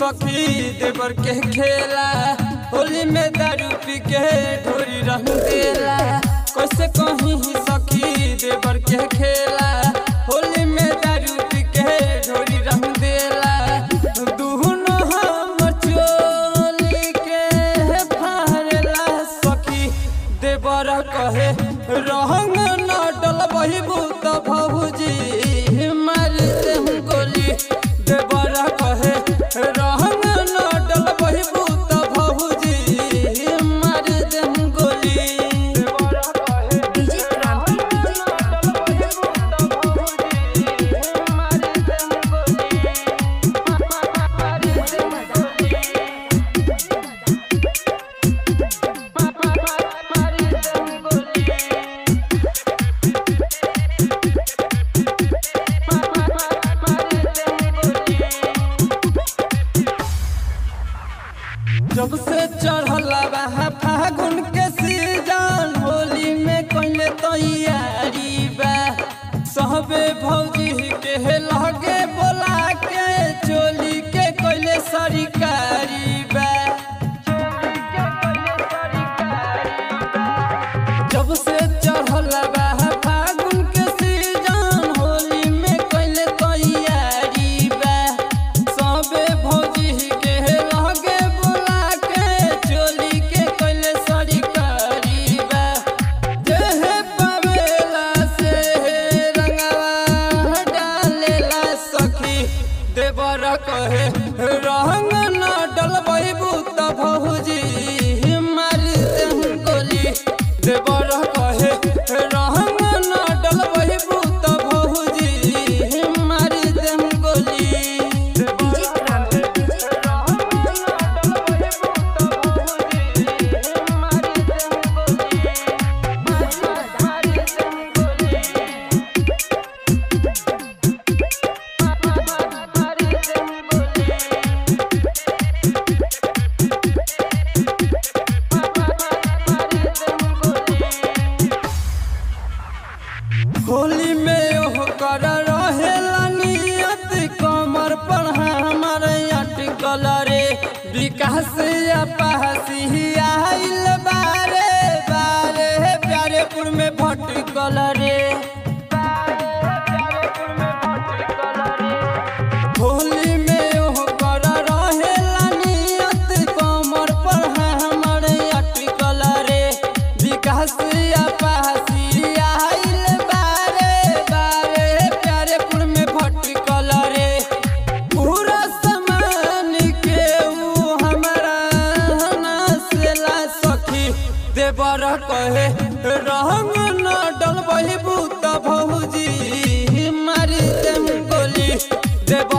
सखी देवर के खेला होली में दारू पी के ढोरी रंग देला कैसे कहीं सखी देवर के खेला होली में दारू पी के ढोरी रंग देला दुनो हम चोली के फाड़ला सखी देवर कहे रंग न डलबही भूत भौजी मार दे गोली देवर कहे रंग न डलबही भूत भौजी मार दे गोली देवर कहे डीजे क्रांति जब से चढ़ला बा फागुन के सीजन होली में कइले तैयारी बा सहबे भौजी के लगे बोला के चोली के कइले सरकारी बा जब से चढ़ला बा फागुन के सीजन होली में कइले तैयारी बा सबे भौजी के लगे बोला के चोली के कइले सरकारी बा देह पवेला से रंगवा डालेला सखी देवर कहे रंग न डलबई बूत भौजी मार दे गोली देवर कहे रंग न डलबई बूत भौजी मार दे गोली डीजे क्रांति होली में ओह कर रहेला नियत कमर पर हमर अटकल रे विकास पासी आइल बारे बारे प्यारेपुर में भटकल रे होली में ओह कर रहेला नियत कमर पर हमर अटकल रे विकास पासी आइल बारे बारे प्यारेपुर में भटकल रे पूरा समान के ऊ हमरा नसला सखी देवर कहे रंग न डलबही बूत भौजी मार दे गोली देवर